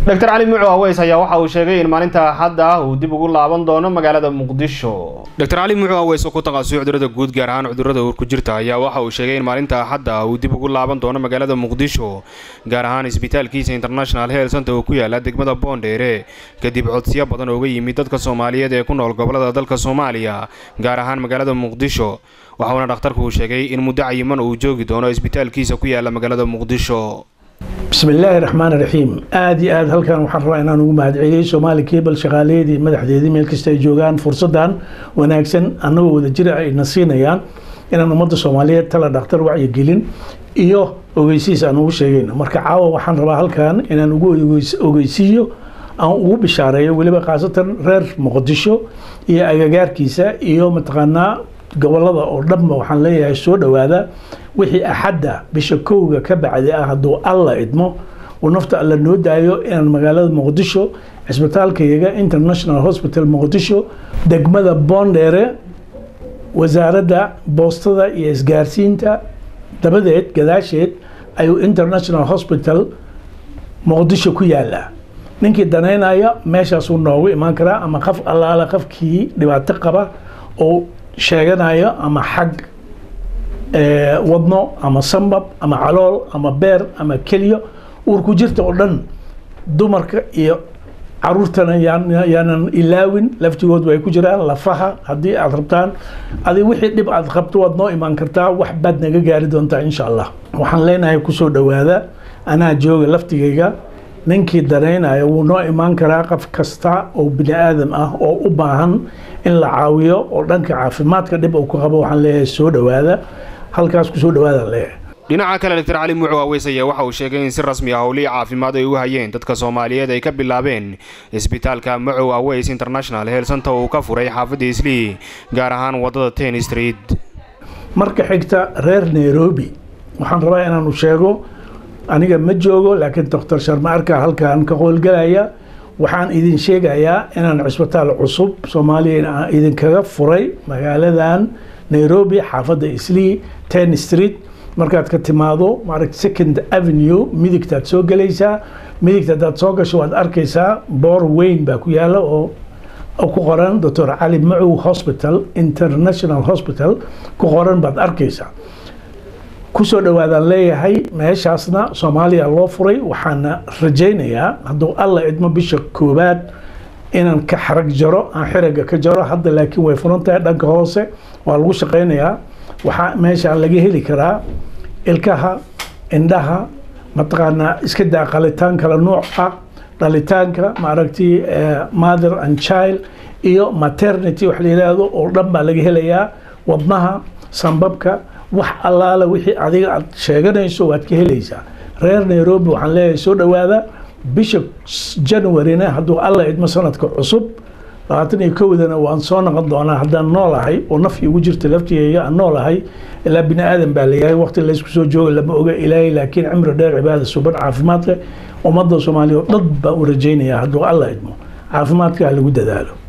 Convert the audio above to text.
doctor cali mucu aweys ayaa waxa uu sheegay in maalinta axadda ah uu dib ugu laaban doono magaalada muqdisho doctor cali mucu aweys oo ku taqasusay cudurada guud gaar ahaan cudurada uur ku jirta ayaa waxa uu sheegay in maalinta axadda ah uu dib ugu laaban doono magaalada muqdisho gaar ahaan isbitaalkiisa international health center oo ku yaala degmada boondheere kadib codsiyo badan ooga yimid dadka soomaaliyeed ee ku nool gobolada dalka soomaaliya gaar ahaan magaalada muqdisho waxauna dhakhtarku uu sheegay in muddo cayiman uu joogi doono isbitaalkiisa ku yaala magaalada muqdisho bismi illaahi raxmaan raxiim aada iyo aada halkan waxaan rabaa inaan ugu mahadceliyey soomaali cable shaqaalaheedii madaxdeedii meel kasta ay joogaan fursadan wanaagsan annagoo wada jira ayna siinayaan inaan ummadda soomaaliyeed tala dhakhtar wacyigelin iyo ogeysiis aan ugu sheegayno marka caawa waxaan rabaa halkan inaan ugu ogeysiiyo aan ugu bishaareeyo weliba khaasatan reer muqdisho iyo agagaarkiisa iyo mataqaanaa gobolada oo dhanba waxaan leeyahay soo dhowaada wixii axadda bisha kowga ka bacdi ah hadduu alla idmo uu nafta alla noo daayo inaan magaalada muqdisho cisbitaalkayaga international hospital muqdisho degmada boondheere wasaaradda boostada iyo isgaarsiinta dabadeed gadaasheed ayuu international hospital muqdisho ku yaalaa ninkii danaynaya meeshaasuu noogu imaan karaa ama qaf allaala qafkii dhibaato qaba oo sheeganayo ama xag wadno ama sambab ama calool ama beer ama kelyo uurku jirta oo dhan dumarka iyo caruurtana yaanan ilaawin laftigood way ku jiraan lafaha haddii aad rabtaan adi wixii dhib aad qabto waad noo imaan kartaa wax baad naga gaari doontaa insha allah waxaan leenahay kusoo dhowaada anaa jooga laftigayga ninkii danaynaya wuu noo imaan karaa qof kasta oo bini aadam ah oo u baahan in la caawiyo oo dhanka caafimaadka dhib uu ku qabo waxaan leeyahay soo dhowaada halkaas kusoo dhowaada leeyahay dhinaca kale doctor cali mucu aweys ayaa waxa uu sheegay in si rasmi ah howlihii caafimaad ay u hayeen dadka soomaaliyeed ay ka bilaabeen isbitaalka mucow aweys international health center uu ka furay xaafadda islii gaar ahaan waddada ten street marka xigta reer nairobi waxaan rabaa inaanu sheego aniga ma joogo laakiin doctor sharma arka halkan ka qoolgalaya waxaan idin sheegayaa inaan cisbitaal cusub soomaaliya idinkaga furay magaaladan nairobi xaafadda islii ten street markaad ka timaado maaragt second avenue midigtaad soo gelaysaa midigta hadaad soo gasho waad arkaysaa boor weyn baa ku yaala oo ku qoran doctor cali macow hospital international hospital ku qoran baad arkaysaa kusoo dhowaadaan leeyahay meeshaasna soomaaliya loo furay waxaana rajaynayaa hadduu alla idmo bisha koowaad inaan ka xarag jaro aan xiraga ka jaro hadda laakiin way furan tahay dhanka hoose waa lagu shaqaynayaa waxaa meesha laga heli karaa ilkaha indhaha mataqaanaa iska daa qalitaan kala nuuc ah dhalitaanka maaragtay mother and child iyo maternity wax la yidhaahdo oo dhan baa laga helayaa wadnaha sambabka wax allaala wixii adiga aad sheeganayso waad ka helaysaa reer nairobi waxaan leeyahay soo dhowaada bisha januaryna hadduu alla idmo sanadka cusub labaatan iyo kowdana waan soo noqon doonaa haddaan noolahay oo naf igu jirta laftigeyga aan noolahay ilaa bini aadan baa layahay waqti laysku soo jooga lama oga ilaahay laakiin cimri dheer cibaada suban caafimaad leh ummadda soomaaliya oo dhan baan u rajaynayaa hadduu alla idmo caafimaadka ha lagu dadaalo